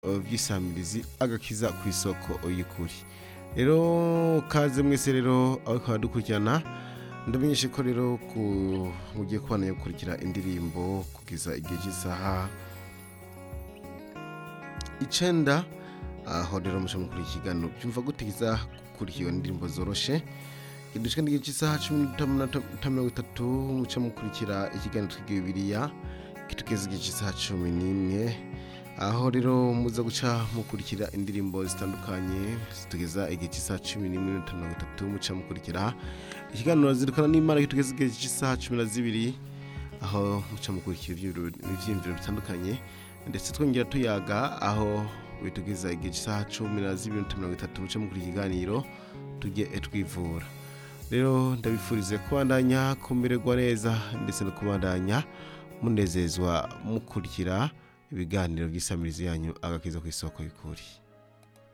by'isamirizi agakiza ku isoko y'ukuri rero kaze mwese rero aho tukaba dukurikirana ndamenyeshe ko rero ku- mugiye kubana gukurikira indirimbo kugeza igihe cy'isaha icenda aho rero muca mukuriye ikiganiro byumva gutikiza gukurikirwa n'indirimbo zoroshe kidushika n'igihe cy'isaha cumi n'itanu mirongo itatu muca mukurikira ikiganiro twiga bibiliya kitugeza igihe cy'isaha cumi n'imwe aho rero muza guca mukurikira indirimbo zitandukanye zitugeza igihe cy'isaha cumi n'imwe n'iminota mirongo itatu muca mukurikira ikiganiro zirikana n'imana kitugeza igihe cy'isaha cumi na zibiri aho muca mukurikira ivyiyumviro ivyiyumviro bitandukanye ndetse twongera tuyaga aho bitugeza igihe cy'isaha cumi na zibiri n'iminota mirongo itatu muca mukurikira ikiganiro tujye twivura rero ndabifurize kubandanya kumererwa neza ndetse no kubandanya munezezwa mukurikira ibiganiro by'isamirizi yanyu agakiza ku isoko y'ukuri